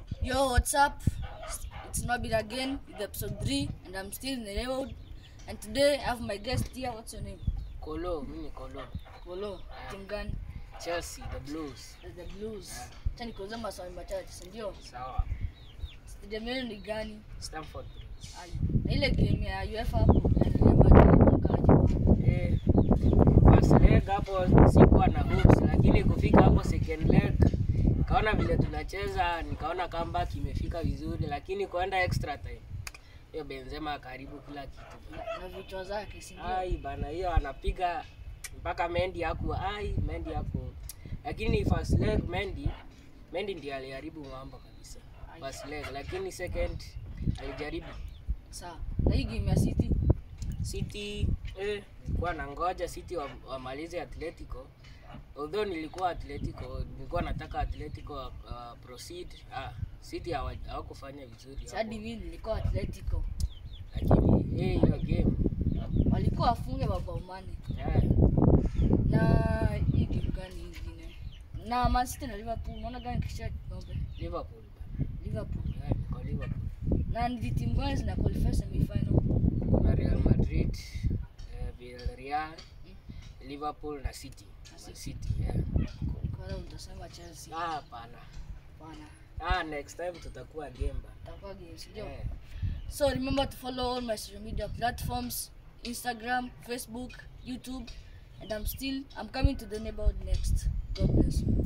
Yo, what's up? It's Nobit again with episode 3, and I'm still in the neighborhood. And today I have my guest here. What's your name? Kolo, mimi ni Kolo. Polo. Team gani? Chelsea, the Blues. The the Blues. Acha nikuulize maswali machache, si ndio? Sawa. Stadium yenu ni gani? Stamford Bridge. Ai, Na ile game ya UEFA hapo, yani ile Madrid mkaje? Eh, first leg hapo sikuwa na hopes, lakini kufika hapo second leg kaona vile tunacheza, nikaona comeback imefika vizuri, lakini kuenda extra time hiyo Benzema karibu kila kitu. Na, na vichwa zake, si ndio? Ai bana, hiyo anapiga mpaka Mendy haku ai Mendy hapo, lakini first leg Mendy Mendy ndiye aliharibu mambo kabisa first leg, lakini second alijaribu Sawa. Na hii game ya City, City eh, nilikuwa na ngoja City wa- wamalize Atletico. Although nilikuwa Atletico, nilikuwa nataka Atletico uh, proceed. Ah, City hawa- hawakufanya vizuri si hadi hapo. mimi nilikuwa Atletico. Lakini eh, hiyo game Walikuwa wafunge mabao manne. yeah, Na hii game gani nyingine? Na Man City na Liverpool, unaona gani kisha kikombe? Liverpool bana. Liverpool. Yeah, niko Liverpool. Na ni timu gani zina qualify semi final? Kuna Real Madrid, eh, Villarreal, Liverpool na City. Man City, yeah. Kwa utasema Chelsea. Ah, hapana. Bana. Ah, next time tutakuwa game bana. Itakuwa games, ndio. Yeah. So remember to follow all my social media platforms, Instagram, Facebook, YouTube, and I'm still I'm coming to the neighborhood next. God bless you.